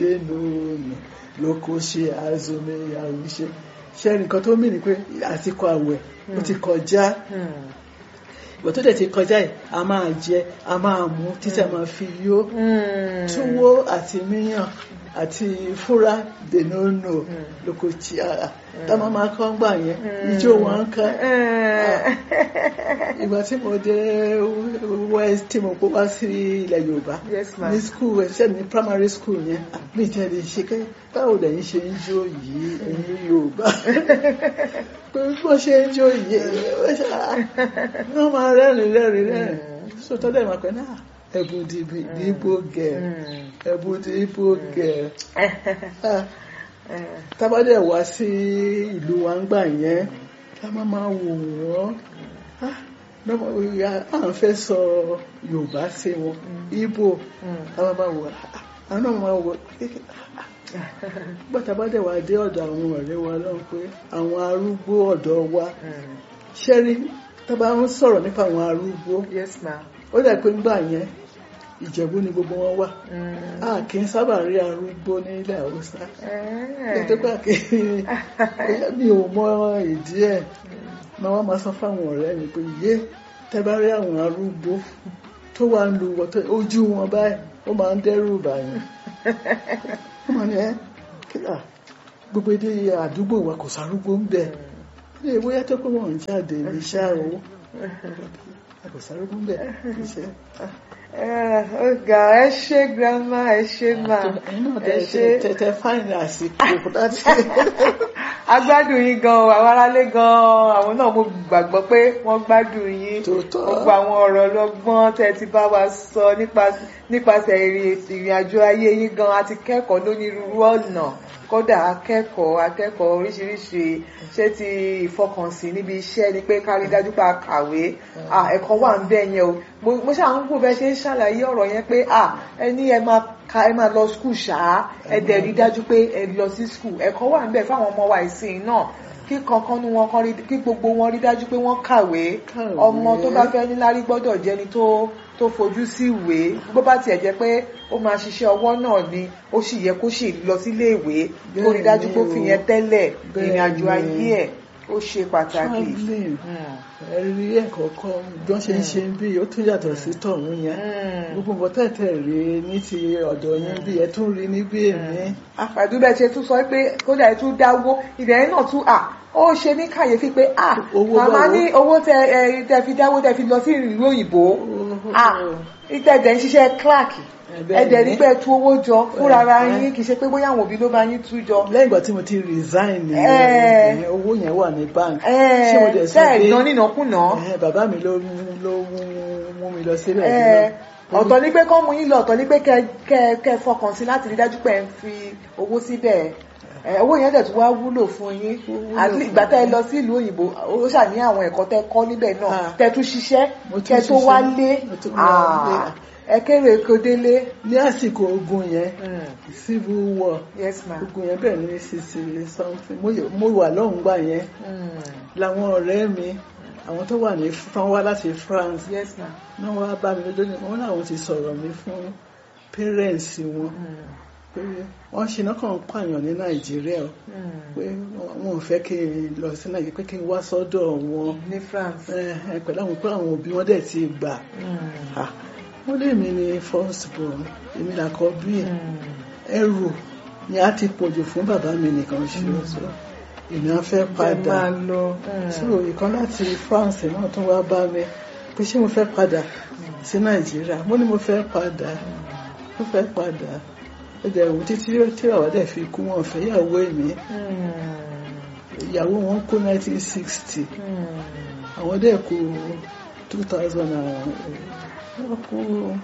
nínú lóko ṣe àzọmẹ àwùṣe ṣe nǹkan tó mì ní pé àsìkò àwẹ̀ ó ti kọjá ìgbà tó dẹ̀ ti kọjá yìí a máa jẹ a máa mú títí a máa fi yó túwó àti míyàn àti fúra dènónò lóko tí a táwọn máa kọ́ ń gbà yẹn ijó wọn ń ká ìgbà tí mo dé west tí mo kó wá sí ilẹ̀ yorùbá Yes, ma'am. ní school ṣe ní primary school yẹn mi tẹ́ lè ṣe kẹ́ báwo lẹ́yìn ṣe ń jó yìí ẹ̀yin yorùbá pé bó ṣe ń jó yìí wọ́n máa rẹ́rìn rẹ́rìn rẹ́rìn sọtọ́ dẹ̀ máa pẹ́ náà ẹ̀bùn dìbò gẹ̀ ẹ̀bùn dìbò gẹ̀ tábàdẹ̀ wá sí ìlú wa ń gbà yẹn ká má máa wò wọ́n Ah, lọ́mọ ìyá à ń fẹ́ sọ yorùbá sí wọn ibo ká má máa wò ah, àwọn náà máa wò gbọ́dọ̀ bá dẹ̀ wá dé ọ̀dọ̀ àwọn ọ̀rẹ́ wa lọ́wọ́ pé àwọn arúgbó ọ̀dọ́ wa ṣẹ́rí tó bá ń sọ̀rọ̀ nípa àwọn arúgbó yes ma ó dẹ̀ pé ńgbà yẹn ìjẹ̀bú ni gbogbo wọn wà a kì í sábà rí arúgbó ní ilẹ̀ haúsá nítorí pé àkè- mi ò mọ ìdí ẹ̀ máa wá máa sọ fáwọn ọ̀rẹ́ mi pé yé tẹ́ bá rí àwọn arúgbó tó wà ń lu wọ́tọ́ ojú wọn báyìí ó máa ń dẹ́rù bàyàn ó máa ní ẹ́ kílà gbogbo èdè àdúgbò wa kò sárúgbó ń bẹ̀ ilé ìwé yàtọ̀ pé wọ́n ń jáde ní iṣẹ́ owó kò sárúgbó ń bẹ̀ iṣẹ́ ọgá ẹ ṣe grandma ẹ ṣe ma ẹ̀yin náà ẹ ṣe tẹ tẹ fáìní àsìkò láti agbádùn yín gan àwọn aráalé gan àwọn náà mo gbàgbọ́ pé wọ́n gbádùn yín Tòótọ́. gbogbo àwọn ọ̀rọ̀ lọ́gbọ́n tẹ́ ti bá wa sọ nípa- nípasẹ̀ ìrìn ìrìn àjò ayé yín gan àti kẹ́kọ̀ọ́ lónírúurú ọ̀nà kódà akẹ́kọ̀ọ́ akẹ́kọ̀ọ́ oríṣiríṣi ṣé ti ìfọkànsìn níbi iṣẹ́ ni pé ká rí dájú pé a kàwé Ah, ẹ̀kọ́ wà ń bẹ̀ yẹn o mo mo ṣáà ń gbọ́ bẹ́ẹ̀ ṣe ń ṣàlàyé ọ̀rọ̀ yẹn pé ah, ẹ ní ẹ máa ka ẹ máa lọ skul ṣáá ẹ dẹ̀ rí dájú pé ẹ lọ sí skul ẹ̀kọ́ wà ń bẹ̀ fáwọn ọmọ wa ìsìn náà kí kankan ní wọn kan rí kí gbogbo wọn rí dájú pé wọ́n kàwé Kàwé. ọmọ tó bá fẹ́ níláárí gbọ́dọ̀ jẹ́ni tó tó fojú sí ìwé bó bá tiẹ̀ jẹ́ pé ó máa ṣiṣẹ́ ọwọ́ náà ni ó sì yẹ kó sì lọ sílé ìwé kó rí dájú pé ó fi yẹn tẹ́lẹ̀ ìrìn àjò Bẹ́ẹ̀ni. ayé ẹ̀ ó ṣe pàtàkì. traveling Mm. ẹ̀rí ẹ̀kọ́ kan bí wọ́n ṣe ń ṣe bí ó tún yàtọ̀ sí tọ̀hún yẹn Mm. gbogbo nǹkan tẹ̀tẹ̀ rí ní ti ọ̀dọ̀ yín bí ẹ tún rí níbí èmi àfàdúbẹ̀ ṣe tún sọ pé kódà ẹ tún dáwó ìdẹ̀yìn náà tún à ó ṣe ní kàyéfì pé à Owó màmá báwo? ní owó tẹ ẹ tẹ fi dáwó tẹ fi lọ sí ìlú òyìnbó à ìtẹ̀dẹ̀ ń ṣiṣẹ́ clark bẹ́ẹ̀ ẹ̀dẹ̀ ni. ní pé ẹ tú owó jọ fúnra ara Ẹ̀, yín kì í ṣe pé bóyá àwọn òbí ló bá yín tú jọ. lẹ́yìn ìgbà tí mo ti resign ni Ẹ̀. ìyẹn owó yẹn wà ní bank ṣé mo dẹ̀ sọ tẹ́ ẹ̀ pé ná nínàkúnà. ẹ̀, bàbá mi ló mú- ló mú- mú mi lọ síbẹ̀ Ẹ̀, nígbà. ọ̀tọ̀ ní pé kọ́ mú yín lọ ọ̀tọ̀ ní pé kẹ́ kẹ́ kẹ́ fọkàn sí láti rí dájú pé ẹ ń fi owó síbẹ̀ ẹ̀, owó yẹn dẹ̀ tún wá wúlò fún yín wúlò àti fún ìgbà tẹ́ ẹ mi. lọ sí ìlú òyìnbó ó ṣà ní àwọn ẹ̀kọ́ tẹ́ kọ́ níbẹ̀ náà Ah. tẹ́ tún ṣiṣẹ́ Mo tún kẹ́ tó ṣiṣẹ́. wálé Mo tún wálé. Ah, ẹ kéré eko délé. ní àsìkò ogun yẹn Mm. civil war yes ma. ogun yẹn bẹ̀rẹ̀ ní sixty something mo yẹ- mo wà lọ́hùn gbà yẹn Mm. làwọn ọ̀rẹ́ mi àwọn tó wà ní tán wá láti France yes ma. náà wá bá mi lójó ní wọn làwọn ti sọ̀rọ̀ mi fún parents wọn Mm. pé wọ́n ṣe náà kàn ń pààyàn ní Nàìjíríà o Mm. pé wọn ò fẹ́ kí n lọ sí Nàìjíríà pé kí n wá sọ́dọ̀ wọn ní France. ẹ, ẹ, pẹ̀lú àwọn pé àwọn òbí wọn dẹ̀ ti gbà Mm. Ah, wọ́n lé mi ní first born èmi làkọ́ bí Mm. ẹrù ni a ti pọ̀jù fún bàbá mi nìkan ṣe so èmi á fẹ́ ẹ padà máa lọ. so ìkan láti France náà tún wá bá mi pé ṣé mo fẹ́ padà sí Nàìjíríà mo ní mo fẹ́ padà mo fẹ́ padà ó jẹ́ ìwò títí tí bàbá dẹ̀ fi kú wọn fẹ́ ìyàwó èmi Mm. ìyàwó wọn kú 1960 Mm. àwọn dẹ̀ kú 2000 wọ́n kú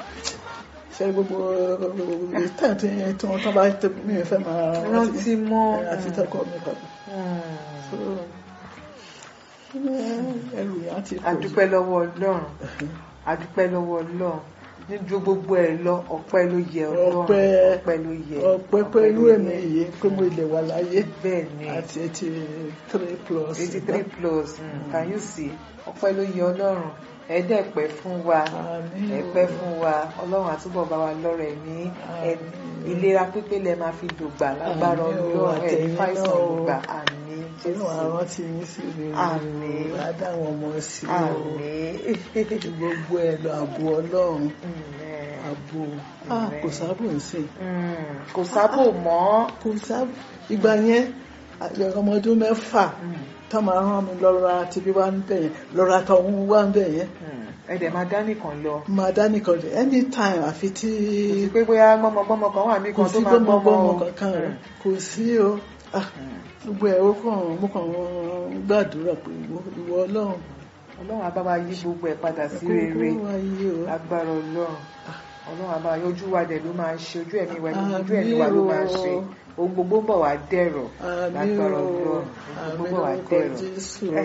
ṣe gbogbo ìtàn tí tí wọ́n tán bá tẹ mí fẹ́ máa rántí mọ́. ẹ, àti tọkọ mi papọ̀ Mm. so ẹ, ẹrù yẹn á ti pọ̀ jù. adúpẹ́ lọ́wọ́ ọlọ́run adúpẹ́ lọ́wọ́ ọlọ́run ní ju gbogbo ẹ̀ lọ ọpẹ́ ló yẹ Ọlọ́run Ọpẹ́- ọpẹ́ ló yẹ ọpẹ́ pẹ̀lú ẹ̀mí yìí pé mo lè wà láyé bẹ́ẹ̀ ni àti eighty three plus. eighty three plus mm, can you see ọpẹ́ ló yẹ Ọlọ́run ẹ̀ẹ́dẹ̀pẹ́ fún wa Àmín o. ẹ̀pẹ́ fún wa Ọlọ́run àtúbọ̀ bá wa lọ́rọ̀ ẹ̀mí ẹ̀- ìlera pípé lẹ máa fi dògbà lágbára Àmín o, Ọlọ́run ẹ̀ ní àtẹ̀yìn fàìsàn náà o. dògbà àmín Ọlọ́run Jésù àrántí yín sí rere. Àmín. Adáwọn ọmọ sí o. àmín Gbogbo ẹ̀ lọ àbò Ọlọ́run. Amen. Àbò. Ah, kò sábò ń sìn. Mm, kò sábò mọ́ Kò sábò. Ìgbà yẹn, àyẹ̀ ọmọ ọdún mẹ́fà Mm, tó máa rán mi lọ́ra tibí wá ń bẹ̀ yẹn. Lọ́ra tọ̀hún wá ń bẹ̀ yẹn. mm. ẹ dẹ̀ máa dá nìkan lọ Máa dá nìkan dé. Anytime àfi tí kò sí pé bóyá gbọ́mọgbọ́mọ kan wà mí kò kan tó sí máa gbọ́mọ gbọ́mọ gbọ́mọ o. kankan rẹ̀. Mm, Kò sí o. Ah, mm. gbogbo ẹ̀ ó kàn mo kàn ń gbàdúrà pé ìwọ ìwọ Ọlọ́run Ọlọ́run á bá wa yí gbogbo ẹ̀ padà sí kó rere kó wá yé o. agbára Ọlọ́run Ọlọ́run á bá wa yí ojú wa dẹ̀ ló máa ń ṣe ojú ẹ̀mí wa Àmín ojú ẹ̀mí wa ló máa ń ṣe o. ohun gbogbo ń bọ̀ wá dẹ̀rọ̀ Àmín lágbára o. Ọlọ́run ohun Àmín gbogbo ń bọ̀ wá lórúkọ dẹ̀rọ̀. Jésù o.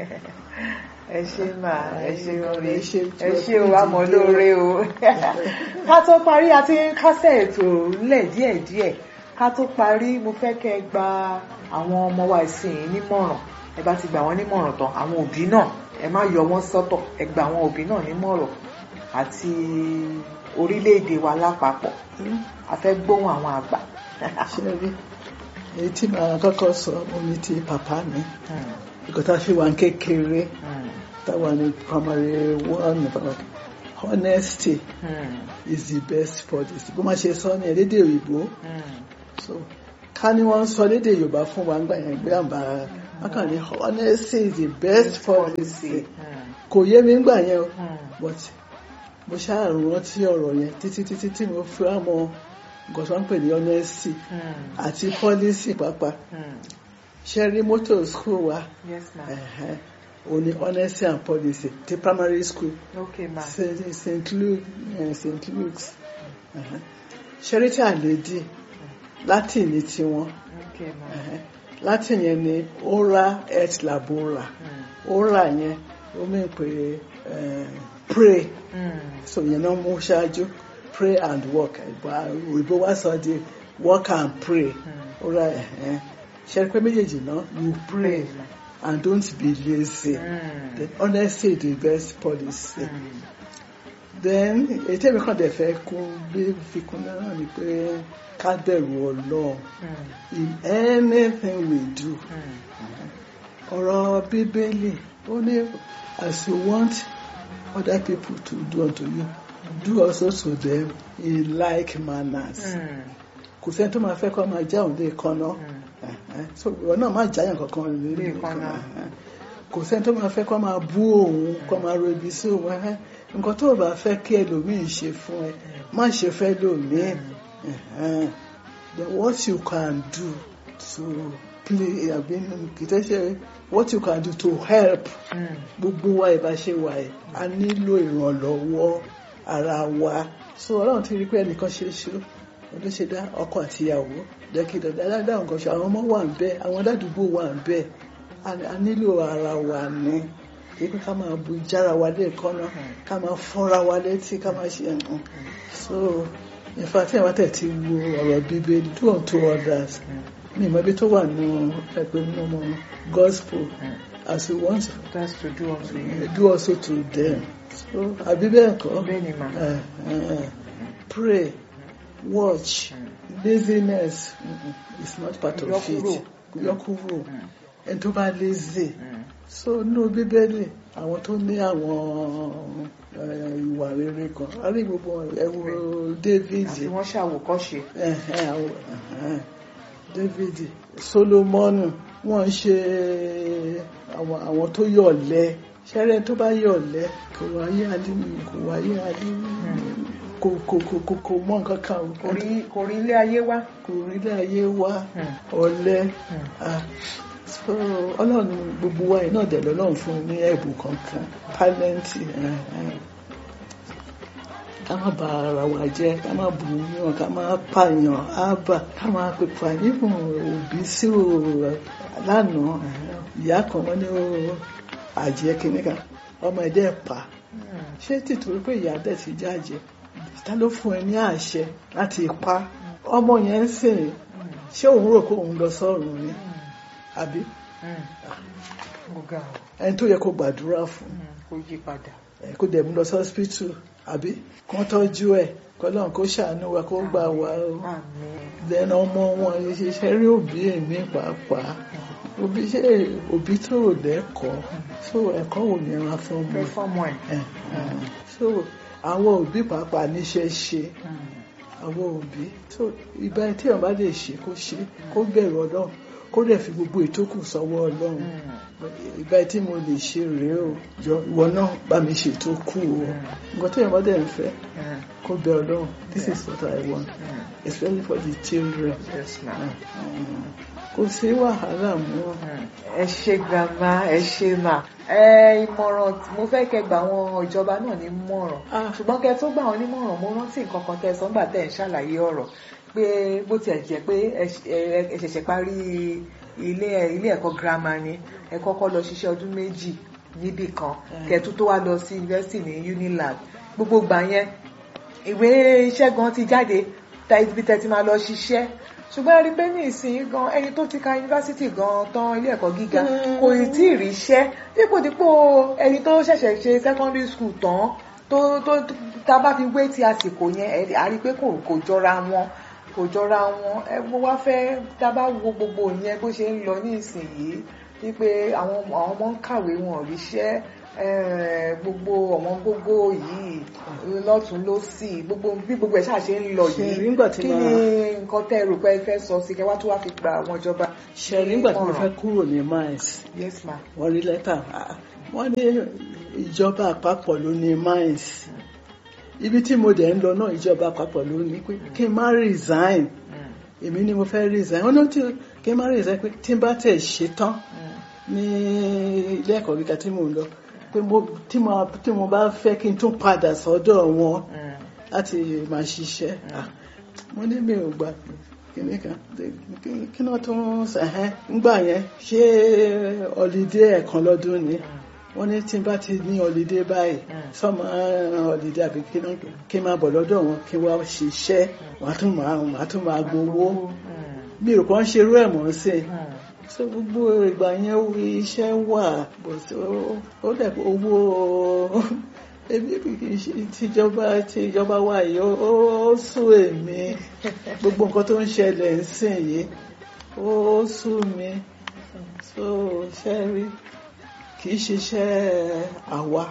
ẹ ṣé mà ẹ ṣé orí Ẹ ṣé tí ẹ o ṣé o kú àmọ́ dìde. lóore o ká tó parí a ti ń kásẹ̀ ètò ńlẹ̀ díẹ̀díẹ̀ ká tó parí mo fẹ́ kẹ́ ẹ gba àwọn ọmọ wa ìsìn yìí nímọ̀ràn ẹ bá ti gbà wọ́n nímọ̀ràn tán àwọn òbí náà ẹ má yọ wọ́n sọ́tọ̀ ẹ gba àwọn òbí náà nímọ̀ràn àti orílẹ̀-èdè wa lápapọ̀ a fẹ́ gbóhùn àwọn àgbà. ṣe rí èyí tí màá kọ́kọ́ sọ mo ní ti bàbá mi ìkọ́ tá a fi wà ń kékeré táwa ní primary one honesty is the best policy bó má ṣe sọ ní ẹ̀lédè òyìnbó so ká ní wọ́n ń sọ lédè yorùbá fún wa ńgbà yẹn gbé àbá wọn kàn ní honesty is the best policy kò yé mi ńgbà yẹn o but mo ṣáà rántí ọ̀rọ̀ yẹn títí títí tí mo fi wá mọ nǹkan tó ń pè ní honesty àti policy pàápàá ṣe rí mọ́tò school wa yes ma ẹ̀hẹ́n, ó ní honesty and policy ti primary school okay ma St. St. Luke eh, St. Luke's ẹ̀hẹ́n. ṣe rí tí àlédì latin ní tiwọn okay ma ẹ̀hẹ́n. latin yẹn ni ora et labora ora yẹn ó mìn pé eh, pray so yẹn náà mú ṣáájú pray and work ìgbà òyìnbó wá sọ di work and pray ora ẹ̀hẹ́n. ṣe rí pé méjèèjì náà you pray and don't be lazy. Then honesty is the best policy. Then ètò èmi kan dẹ̀ fẹ́ kún bí fikún náà ni pé ká bẹ̀rù Ọlọ́run in anything we do. Ọ̀rọ̀ Bíbélì ó ní as you want other people to do unto you do also to them in like manners. Kò sẹ́ni tó máa fẹ́ kó máa já òun lé kan náà. So ìwọ náà má jáyàn kankan lé Léèkánná. kò sẹ́ni tó máa fẹ́ kó máa bú òun kó máa ro ibi sí òun ẹ̀hẹ́n. nǹkan tó o bá fẹ́ kí ẹlòmíì ṣe fún ẹ má ṣe fẹ́ lòmíì ẹ̀hẹ́n. then what you can do to play àbí kì í tẹ́ ṣe what you can do to help gbogbo wa ìbáṣe wa ẹ̀ a nílò ìrànlọ́wọ́ ara wa so ọlọ́run ti rí pé ẹnìkan ṣe é ṣe ló ṣe dá ọkọ àti ìyàwó dẹ́kìdọ̀ dáadáa nǹkan ṣe àwọn ọmọ wà ń bẹ àwọn aládùúgbò wà ń bẹ a a nílò ara wa ní kí pé ká máa bu jára wa lẹ́ẹ̀kan náà ká máa fọ́nra wa létí ká máa ṣe nǹkan so in fact ẹ̀wọ̀n tẹ̀ ti wo ọ̀rọ̀ bíbélì do unto others ní ìmọ̀ ibi tó wà nù ẹgbẹ́ nínú ọmọ gospel as you want that's to do unto you do also to them so àbí bẹ́ẹ̀ kọ́ bẹ́ẹ̀ ni ma Eh, eh, pray watch laziness mm-mm, is not part of Yọkúrò. it yọkúrò ẹni tó bá lazy so nínú bíbélì àwọn tó ní àwọn eh, ìwà rere kan a rí gbogbo ẹwọ david àti wọ́n ṣàwòkọ́ṣe ẹ̀hẹ́n, àwọn- ẹ̀hẹ́n, david solomoni wọ́n ń ṣe àwọn àwọn tó yọ̀lẹ ṣẹrẹ tó bá yọ̀lẹ kò wáyé alímù kò wáyé alímù kò kò kò kò kò mọ nǹkan kan o. kò rí kò rí ilé ayé wá kò rí ilé ayé wá Hmm. ọ̀lẹ Hmm. ah, so ọlọ́run gbogbo wa yìí náà dẹ̀ lọ́lọ́run fún un ní ẹ̀bùn kankan tálẹ́ǹtì eh, eh. ká má ba ara wa jẹ́ ká má bù ú yàn ká má pààyàn ábà ká má pèpà nífun òbí sí o lánàá eh, ìyá kan wọ́n ní o àjẹ́ kìíní kan ọmọ ẹ̀dẹ́ pa ṣé tìtorí pé ìyá dẹ̀ ti jáde ta ló fún ẹ ní àṣẹ láti pa ọmọ yẹn ń sìn ṣé òun rò pé òun lọ sọ́run ni àbí ọ̀gá o ẹni tó yẹ kó gbàdúrà fún kó yí padà ẹ kó dẹ̀ mú lọ sí hospital àbí kó tọ́jú ẹ̀ kọ́lọ́n kó ṣàánú wa kó gbà wá o àmín lẹ́nu ọmọ wọn ṣiṣẹ́ rí òbí èmi pàápàá òbí ṣe òbí tó ò lẹ́kọ̀ọ́ so ẹ̀kọ́ ò ní ra fún ọmọ fẹ́ fọ́mọ ẹ̀ ẹ̀ so àwọn òbí pàápàá níṣẹ́ ṣe àwọn òbí so ìbá tí èèyàn bá lè ṣe kó ṣe kó bẹ̀rù ọlọ́run kó dẹ̀ fi gbogbo ìtókù sọ́wọ́ ọlọ́run ìbá tí mo lè ṣe rèé o jọ ìwọ náà bá mi ṣe tó kù o nǹkan tí èèyàn bá dẹ̀ ń fẹ́ kó bẹ ọlọ́run this is what I want especially for the children yes ma. kò sí wàhálà mọ́ ẹ ṣe grandma ẹ ṣe mà ẹ ìmọ̀ràn tí mo fẹ́ kẹ́ gba àwọn ìjọba náà ní mọ̀ràn Ah. ṣùgbọ́n kẹ́ tó gbà wọ́n ní mọ̀ràn mo rántí nǹkan kan tẹ́ ẹ sọ nígbà tẹ́ ẹ ń ṣàlàyé ọ̀rọ̀ pé bó tiẹ̀ jẹ́ pé ẹ ṣ- ẹ- ẹ ṣẹ̀ṣẹ̀ parí ilé ilé ẹ̀kọ́ girama ni ẹ kọ́kọ́ lọ ṣiṣẹ́ ọdún méjì níbì kan kẹ́ tó tó wá lọ sí yunifásitì ní unilag gbogbo gbà yẹn ìwé iṣẹ́ gan ti jáde ta ibi tẹ́ ti máa lọ ṣiṣẹ́ ṣùgbọ́n a rí pé ní ìsìn gan ẹni tó ti ka yunifásitì gan tán ilé ẹ̀kọ́ gíga kò ì tí ì ríṣẹ́ dípòdípò ẹni tó ṣẹ̀ṣẹ̀ ṣe secondary school tán tó tó tá a bá fi wé ti àsìkò yẹn ẹ a rí pé kò kò jọra wọn kò jọra wọn ẹ mo wá fẹ́ tá a bá wo gbogbo yẹn bó ṣe ń lọ ní ìsìn yìí wípé àwọn àwọn ọmọ ń kàwé wọn ò ríṣẹ́ eh, gbogbo ọ̀wọ́n gbogbo yìí lọ́tún lọ́sì gbogbo bí gbogbo ẹ̀ ṣáà ṣe ń lọ Ṣe yìí rí nígbà tí kí màá- ni nǹkan tẹ́ ẹ rò pé ẹ fẹ́ sọ sí kẹwàá tó wá fi gba àwọn ìjọba. ṣe nígbà tí mo Ìmọ̀ràn. fẹ́ kúrò ní mines yes ma. wọ́n rí lẹ́tà ah, wọ́n ní ìjọba àpapọ̀ ló ní mines ibi tí mo dẹ̀ ń lọ náà ìjọba àpapọ̀ ló ní pé kí n má resign Mm, èmi ni mo fẹ́ resign wọ́n ní tí kí n má resign pé tí n bá tẹ̀ ṣe tán mm, ní ilé ẹ̀kọ́ gíga tí mò ń lọ pé mo tí mo tí mo bá fẹ́ kí n tún padà sọ́dọ̀ wọn mm, láti máa ṣiṣẹ́ Ah, mo ní mi ò gbà pé kíní kan kí- kí náà tún ṣẹ̀hẹ́ ńgbà yẹn ṣé ọ̀lídé ẹ̀kan lọ́dún ni wọ́n ní tí n bá ti ní ọ̀lídé báyìí Mm. sọ́mọ ọ̀lídé àbí kí náà kí n máa bọ̀ lọ́dọ̀ wọn kí n wá ṣiṣẹ́ wàá tún máa wàá tún máa gbowó mm, mi ò kàn ṣe irú ẹ̀ mọ́ sí i mm. so gbogbo ìgbà yẹn wo iṣẹ́ wà bó ṣe ó- ó dẹ̀ pé owó ebi kì í ṣe tìjọba tìjọba wà yìí ó- ó sún èmi gbogbo nǹkan tó ń ṣẹlẹ̀ ń sìn yìí ó sún mi so ṣe rí kì í ṣiṣẹ́ àwa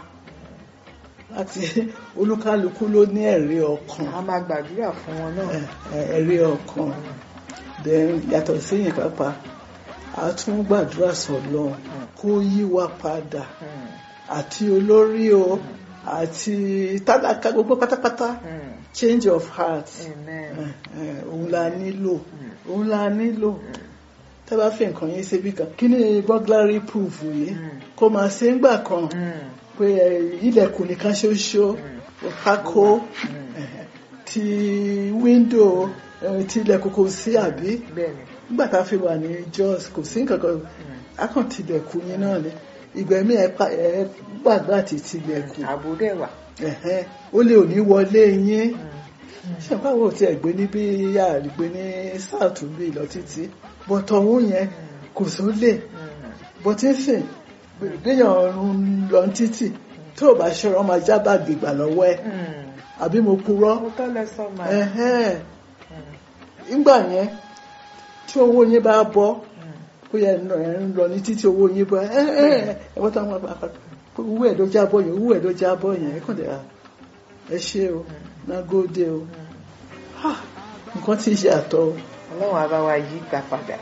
láti olúkálukú ló ní ẹ̀rí ọkàn a máa gbàdúrà fún wọn náà. ẹ- ẹ- ẹ̀rí ọkàn then yàtọ̀ síyìn pápá a tún gbàdúrà sọ́lọ́run kó yí wa padà Mm, àti olórí o àti tálákà gbogbo pátápátá mm. change of heart amen. ẹ, ẹ, òun la nílò òun la nílò tẹ́ bá fi nǹkan yín síbi kan kí ni burglary proof yìí Mm. kó máa ṣe ń gbà kan Mm, pé ẹ, ilẹ̀kùn nìkan ṣoṣo pákó mm. ẹ, ti wíńdò ẹ, ti ilẹ̀kùn kò sí àbí bẹ́ẹ̀ni. nígbà tá a fi wà ní Jos kò sí nǹkan kan akàn tilẹ̀kùn yín náà ni ìgbẹ̀mí ẹ pa- ẹ gbàgbà àti tilẹ̀kùn ààbò dẹ̀ wà. ẹ̀hẹ́n, ó lè ò ní wọlé yín Mm, ṣe báwo tí ẹ gbé níbí yà gbé ní south bí lọ títí bọ̀tọ̀ òun yẹn kò sólè mm. bọ̀tí ń sìn gbéyàn ń lọ títì tó o bá ṣọ́ra ọmọ ajá bá gbègbà lọ́wọ́ ẹ Mm. àbí mo purọ́ mo tọ́ lẹ sọ ma. ẹ̀hẹ́n, Mm, nígbà yẹn tí owó yín bá bọ́ mm. bóyá ẹ ń lọ- ẹ ń lọ ní títí owó yín bọ́ ẹ ẹ ẹ ẹ wọ́n táwọn àgbà pé owó ẹ̀ ló jábọ́ yẹn owó ẹ̀ ló jábọ́ yẹn ẹ kàn dé à ẹ ṣe o nágódé o Ha, nǹkan tí ì ṣe àtọ o. ọlọ́run á bá wa yí gbà padà.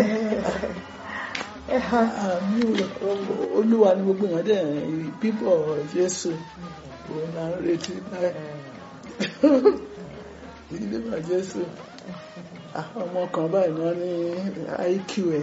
àmì o- olúwa ni gbogbo èèyàn dẹ̀ bíbọ̀ jésù òun là ń retí báyìí bíbọ̀ jésù Ah, ọmọ kan báyìí náà ní iq ẹ̀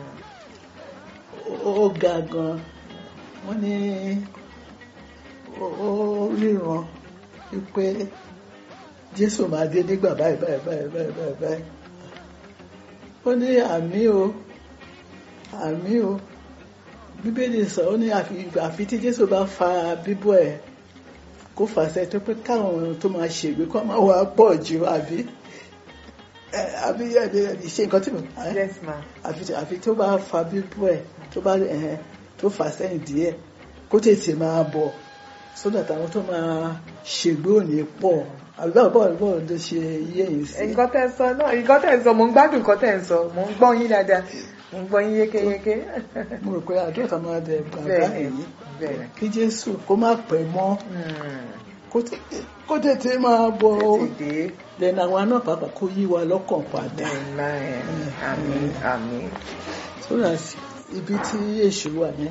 ó ó ga gan wọ́n ní ó ó ríran wípé jésù máa dé nígbà báyìí báyìí báyìí báyìí báyìí báyìí ó ní àmì o àmì o bíbélì sọ ó ní àfi àfi tí jésù bá fa bíbọ̀ ẹ̀ kó fàṣẹ tó pé káwọn tó máa ṣègbè kó máa wà pọ̀ jù àbí ẹ, àbí àbí àbí ṣe nǹkan tí mo ẹ, yes ma àfi àfi tó bá fa bíbú ẹ tó bá ẹhẹn tó fà sẹ́yìn díẹ̀ kó tètè máa bọ̀ sódà táwọn tó máa ṣègbè ò ní pọ̀ àbí báwo báwo báwo ló ṣe yé yìí sí. nǹkan tẹ́ ń sọ náà nǹkan tẹ́ ń sọ mò ń gbádùn nǹkan tẹ́ ń sọ mò ń gbọ́ yín dáadáa mò ń gbọ́ yín yékéyéké. mo rò pé àdúrà tá a máa bẹ bàbá bẹ́ẹ̀ yìí bẹ́ẹ̀ kí Jésù kó má pẹ́ mọ́ Hmm, kó tètè- kó tètè máa bọ̀ tètè dé lẹ́nu àwọn náà pàápàá kó yí wa lọ́kàn padà Amen. àmín àmín sódà ibi tí èṣù wà ní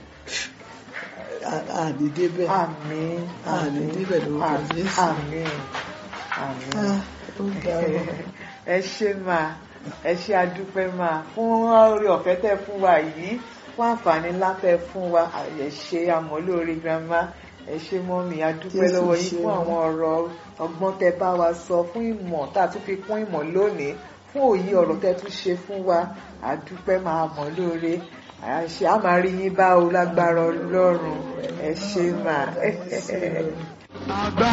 àní débẹ̀ àmín àní débẹ̀ lórúkọ Jésù. àmín àmín. Ah, ó ga ọ. ẹ ṣé máa ẹ ṣé adúpẹ́ máa fún oore ọ̀fẹ́ tẹ́ fún wa yìí fún àǹfààní ńlá tẹ́ fún wa ẹ ṣé àmọ́lóore grandma ẹ ṣé mọ́mì adúpẹ́ Jésù lọ́wọ́ yín ṣe fún o. àwọn ọ̀rọ̀ ọgbọ́n tẹ́ bá wa sọ fún ìmọ̀ tá a tún fi kún ìmọ̀ lónìí fún òye ọ̀rọ̀ tẹ́ tún ṣe fún wa adúpẹ́ máa mọ̀ lóore àṣẹ a máa rí yín bá o lágbára Ọlọ́run ẹ ṣé máa. Ṣé o- Àgbà